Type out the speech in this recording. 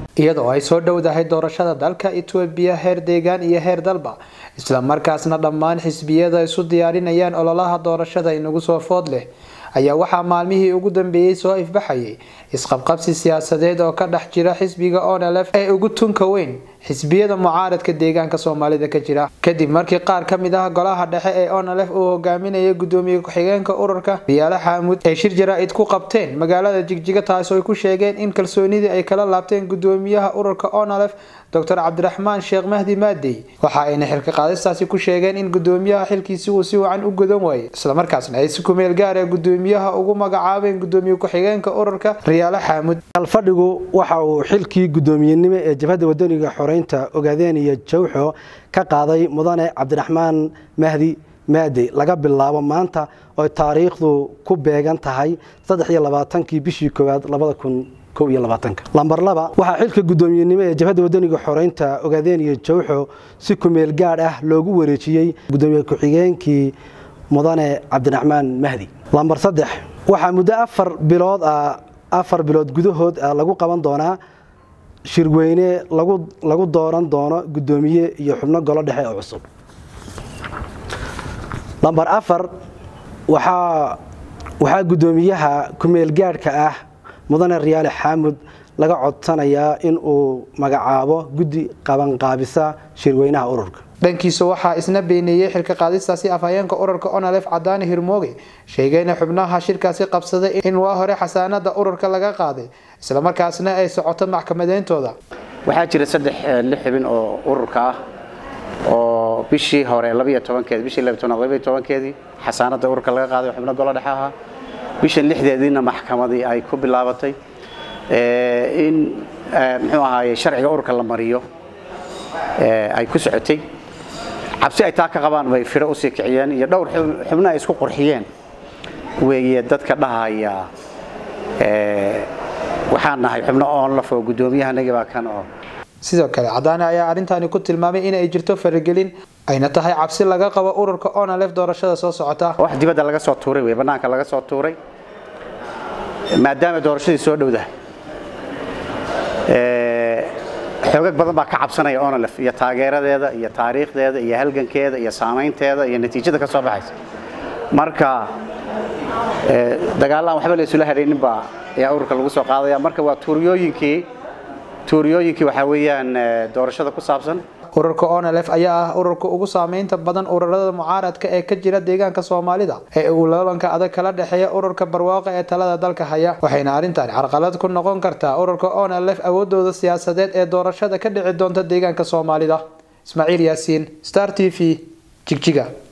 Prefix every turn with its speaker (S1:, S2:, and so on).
S1: iyadoo ay soo dhowdahay doorashada dalka etoobiya heer deegaan iyo heer dalba islamarkaasna dhammaan xisbiyada isu diyaarinayaan ololaha doorashada inagu soo food leh ayaa waxaa maalmihii ugu dambeeyey soo ifbaxayay isqabqabsi siyaasadeed oo ka dhex jira xisbiga onlf ee ugu tunka weyn xisbiyada mucaaradka deegaanka soomaalida ka jira kadib markii qaar ka mid ah golaha dhexe ee onlf uu hogaaminayay gudoomiye ku-xigeenka ururka riyaale xaamud ay shir jaraa-id ku qabteen magaalada jigjiga taasoo ay ku sheegeen in kalsoonidii ay kala laabteen gudoomiyaha ururka onlf docr cabdiraxmaan sheekh mahdi maadey waxa ayna xilka qaadistaasi ku sheegeen in gudoomiyaha xilkiisi uu si wacan u gudan waayay islamarkaasna ay si kumeel gaara gudoomiyaha ugu magacaabeen gudoomiye ku-xigeenka ururka riyaale xaamud
S2: alfadhigu waxa uu xilkii gudoomiyenimo ee jabhadda wadaniga xoreynta ogaadeen iyo jawxo ka qaaday mudane cabdiraxmaan mahdi maadey laga bilaabo maanta oo taariikhdu ku beegan tahay saddex iyo labaatankii bishii koowaad labada kun lambar laba waxaa xilka gudoomiyenimo ee jabhadda wadaniga xoreynta ogaadeen iyo jawxo si kumeel gaadh ah loogu wareejiyey gudoomiye ku-xigeenkii mudane cabdiraxmaan mahdi lambar saddex waxaa muddo afar bilood ah afar bilood gudahood ah lagu qaban doonaa shirweyne lagu dooran doono gudoomiye iyo xubno golo dhexe oo cusub lambar afar waxaa gudoomiyaha kumeel gaadhka ah mudane riyaale xaamud laga codsanayaa in uu magacaabo guddi qabanqaabisa shirweynaha ururka
S1: dhankiisa waxaa isna beeneeyey xilka qaadistaasi afhayeenka ururka onalef cadaani hirmooge sheegayna xubnaha shirkaasi qabsaday in waa hore xasaanada ururka laga qaaday islamarkaasna ay socoto maxkamadeyntooda
S3: waxaa jira saddex lix xubin oo ururka ah oo bishii hore labiyo tobankeedi bishii labiyo tobnaad labiyo tobankeedii xasaanada ururka laga qaaday xubno golo dhexe ahaa bishan lixdeediina maxkamadii ay ku bilaabatay in muxuu ahaaye sharciga ururka la mariyo ay ku socotay cabsi ay taa ka qabaan bay firo usii kiciyeen iyo dhowr xubno ay isku qurxiyeen weeye dadka dhahaya waxaan nahay xubno onlaf oo guddoomiyahanagi baa kan oo
S1: sidoo kale cadaane ayaa arrintaani ku tilmaamay inay jirto faragelin ayna tahay cabsi laga qabo ururka onalef doorashada soo socota
S3: wax dibadda laga soo tuuray wey bannaanka laga soo tuuray maadaama doorashadii soo dhowdahay xoogag badan baa ka cabsanaya onalef iyo taageeradeeda iyo taariikhdeeda iyo halgankeeda iyo saamaynteeda iyo natiijada ka soo baxaysa marka dagaallaan waxba la isula hadhaynin baa ayaa ururka lagu soo qaadaya marka waa tuuriyooyinkii tuuriyooyinkii waxaa weeyaan doorashada ku saabsan
S1: ururka onlf ayaa ah ururka ugu saameynta badan ururada mucaaradka ee ka jira deegaanka soomaalida ee uu loolanka adag kala dhexeeya ururka barwaaqa ee talada dalka haya waxayna arrintan carqalad ku noqon kartaa ururka onlf awoodooda siyaasadeed ee doorashada ka dhici doonta deegaanka soomaalida ismaaciil yaasiin star t v jigjiga